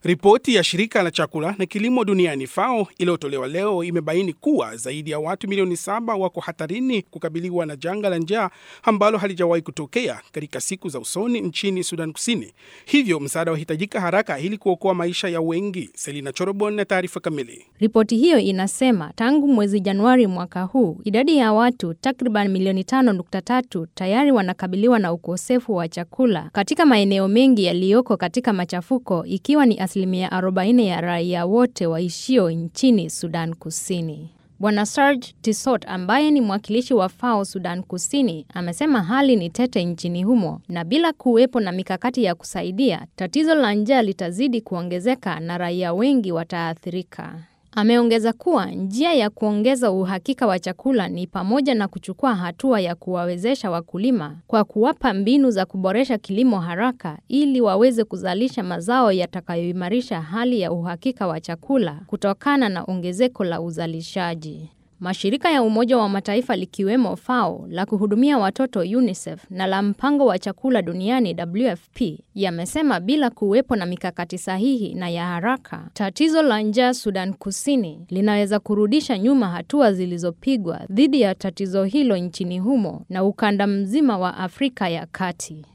Ripoti ya shirika la chakula na kilimo duniani FAO iliyotolewa leo imebaini kuwa zaidi ya watu milioni saba wako hatarini kukabiliwa na janga la njaa ambalo halijawahi kutokea katika siku za usoni nchini Sudan Kusini. Hivyo msaada wahitajika haraka ili kuokoa maisha ya wengi. Selina Chorobon na taarifa kamili. Ripoti hiyo inasema tangu mwezi Januari mwaka huu idadi ya watu takriban milioni 5.3 tayari wanakabiliwa na ukosefu wa chakula katika maeneo mengi yaliyoko katika machafuko ikiwa ni asilimia 40 ya raia wote waishio nchini Sudan Kusini. Bwana Serge Tissot ambaye ni mwakilishi wa FAO Sudan Kusini amesema hali ni tete nchini humo na bila kuwepo na mikakati ya kusaidia, tatizo la njaa litazidi kuongezeka na raia wengi wataathirika. Ameongeza kuwa njia ya kuongeza uhakika wa chakula ni pamoja na kuchukua hatua ya kuwawezesha wakulima kwa kuwapa mbinu za kuboresha kilimo haraka ili waweze kuzalisha mazao yatakayoimarisha hali ya uhakika wa chakula kutokana na ongezeko la uzalishaji. Mashirika ya Umoja wa Mataifa likiwemo FAO la kuhudumia watoto UNICEF na la mpango wa chakula duniani WFP yamesema bila kuwepo na mikakati sahihi na ya haraka, tatizo la njaa Sudan Kusini linaweza kurudisha nyuma hatua zilizopigwa dhidi ya tatizo hilo nchini humo na ukanda mzima wa Afrika ya Kati.